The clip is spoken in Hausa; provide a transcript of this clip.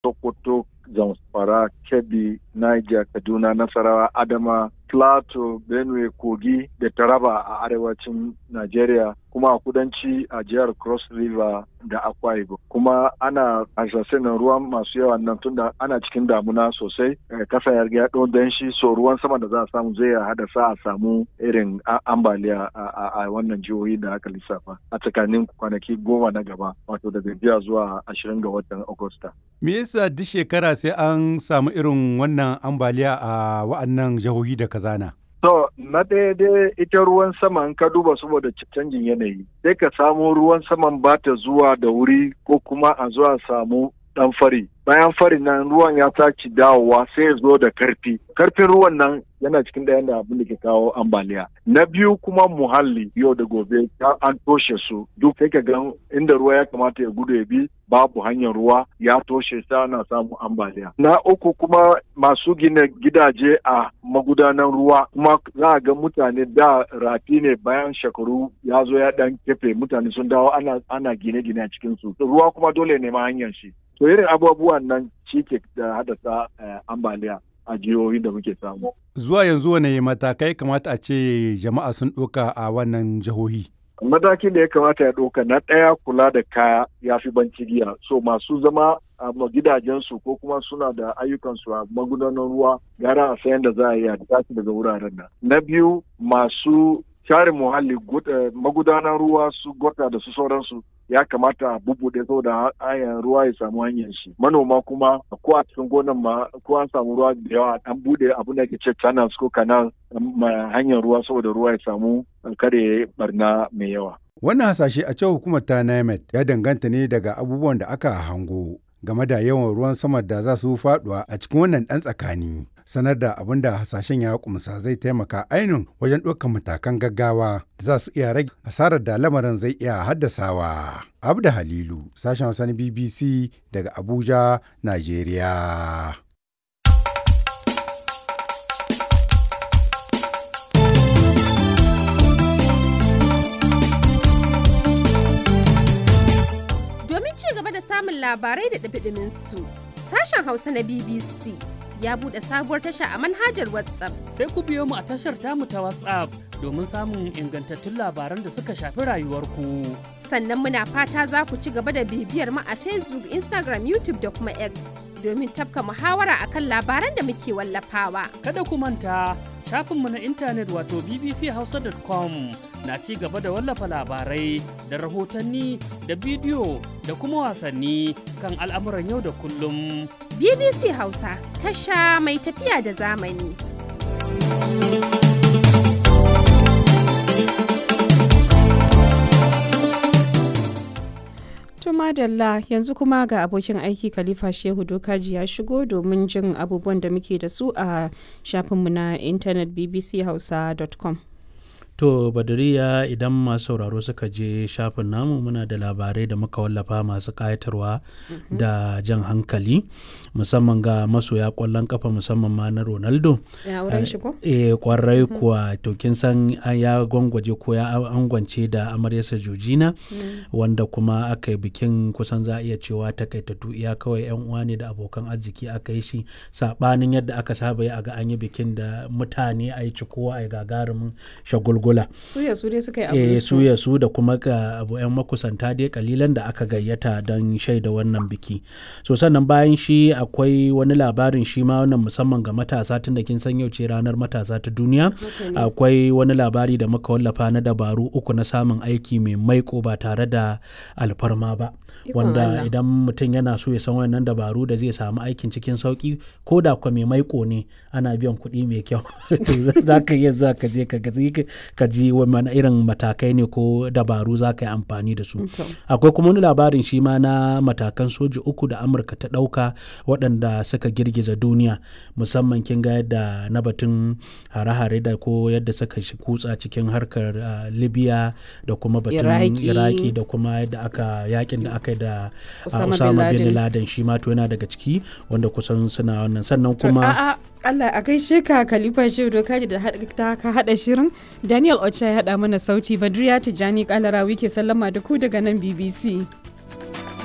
Sokoto, Zamfara, Kebbi, Niger, Kaduna, Nasarawa, Adama, Plateau, Benue, Kogi da Taraba a arewacin Najeriya kuma a kudanci a jihar Cross River da Akwa Ibom. Kuma ana na ruwan masu yawa nan tunda ana cikin damuna sosai kasa ya riga don shi so ruwan sama da za a samu zai haddasa a samu irin ambaliya a wannan jihohi da aka lissafa a tsakanin kwanaki goma na gaba wato daga jiya zuwa ashirin ga watan Agusta. Me yasa duk shekara sai an samu irin wannan ambaliya a wa'annan jihohi da kazana? To, na ɗaya dai ita ruwan sama in ka duba saboda canjin yanayi, sai ka samu ruwan saman ba ta zuwa da wuri ko kuma a zuwa samu ɗan fari. Bayan fari nan ruwan ya sake dawowa sai ya zo da karfi. Karfin ruwan nan yana cikin ɗayan da abin da ke kawo ambaliya. Na biyu kuma muhalli yau da gobe an toshe su duk sai ka ga inda ruwa ya kamata ya gudu ya bi babu hanyar ruwa ya toshe sa ana samun ambaliya. Na uku kuma masu gina gidaje a magudanan ruwa kuma za a ga mutane da rafi ne bayan shekaru ya zo ya dan kefe mutane sun dawo ana, ana gine-gine a cikin su. Ruwa kuma dole ne ma hanyar shi. To irin abubuwan nan shi ke da haddasa ambaliya. a jihohi da muke samu. Zuwa yanzu wane matakai kamata a ce jama'a sun ɗauka a wannan jihohi? Matakin da ya kamata ya ɗauka na ɗaya kula da kaya ya fi giya. So masu zama a gidajensu ko kuma suna da ayyukansu a magudanar ruwa gara a sayan da za a yi a tashi daga wuraren nan. Na biyu masu share muhalli magudanar ruwa su gota da su sauransu ya kamata a bubuɗe saboda hanyar ruwa ya samu hanyar shi manoma kuma ko a cikin gonan ma ko an samu ruwa da yawa an bude abin da ke ce channels ko canal hanyar ruwa saboda ruwa ya samu kare barna mai yawa wannan hasashe a cewa hukumar ta NIMET ya danganta ne daga abubuwan da aka hango game da yawan ruwan sama da za su faduwa a cikin wannan ɗan tsakani. Sanar da abin da hasashen ya kumsa zai taimaka ainihin wajen ɗaukar matakan gaggawa da za su iya rage asarar da lamarin zai iya haddasawa. Abda Halilu, sashen Hausa na BBC daga Abuja, Najeriya. samun labarai da ɗabiɗimin su. Sashen Hausa na BBC ya buɗe sabuwar tasha a manhajar WhatsApp. Sai ku biyo mu a tashar tamu ta WhatsApp domin samun ingantattun labaran da suka shafi rayuwarku. Sannan muna fata za ku ci gaba da bibiyar mu a Facebook, Instagram, YouTube da kuma X domin tafka muhawara akan labaran da muke wallafawa. Kada ku manta shafinmu na intanet wato bbchausa.com na ci gaba da wallafa labarai da rahotanni da bidiyo da kuma wasanni kan al'amuran yau da kullum. BBC Hausa tasha mai tafiya da zamani. madalla yanzu kuma ga abokin aiki khalifa shehu dokaji ya shigo domin jin abubuwan da muke da su a shafinmu na intanet bbchausa.com To Badariya idan masu sauraro suka je shafin namu muna da labarai da muka wallafa masu ƙayatarwa da jan hankali musamman ga masoya ƙwallon kafa musamman ma na Ronaldo. Eh kwarai kuwa to kin san ya gwangwaje ko ya angwance da amaryarsa Jojina wanda kuma aka yi bikin kusan za a iya cewa takaitattu iya kawai yan uwa ne da abokan arziki aka yi shi sabanin yadda aka saba yi a ga an yi bikin da mutane a yi cikowa a yi gagarumin shagulgul Angola. Suya su dai suka yi abu su. Suya su da kuma ga abu 'yan makusanta dai kalilan da aka gayyata don shaida wannan biki. So sannan bayan shi akwai wani labarin shi ma wannan musamman ga matasa tun da kin san yau ce ranar matasa ta duniya. Akwai wani labari da muka wallafa na dabaru uku na samun aiki mai maiko ba tare da alfarma ba. wanda idan mutum yana so ya san wannan dabaru da zai samu aikin cikin sauki ko da kwa mai maiko ne ana biyan kuɗi mai kyau za ka iya za ka je ka ji wani irin matakai ne ko dabaru za ka yi amfani da su akwai kuma wani labarin shi ma na matakan soji uku da amurka ta ɗauka waɗanda suka girgiza duniya musamman kin ga yadda na batun hare-hare da ko yadda suka kutsa cikin harkar libya da kuma batun iraki da kuma yadda aka yakin da aka yi da Osama bin Laden shi ma to yana daga ciki wanda kusan suna wannan sannan kuma Allah a gaishe ka Khalifa Shehu Dokaji da ka hada shirin Daniel Ocha ya hada mana sauti Badriya Tijani Kalarawi ke sallama da ku daga nan BBC.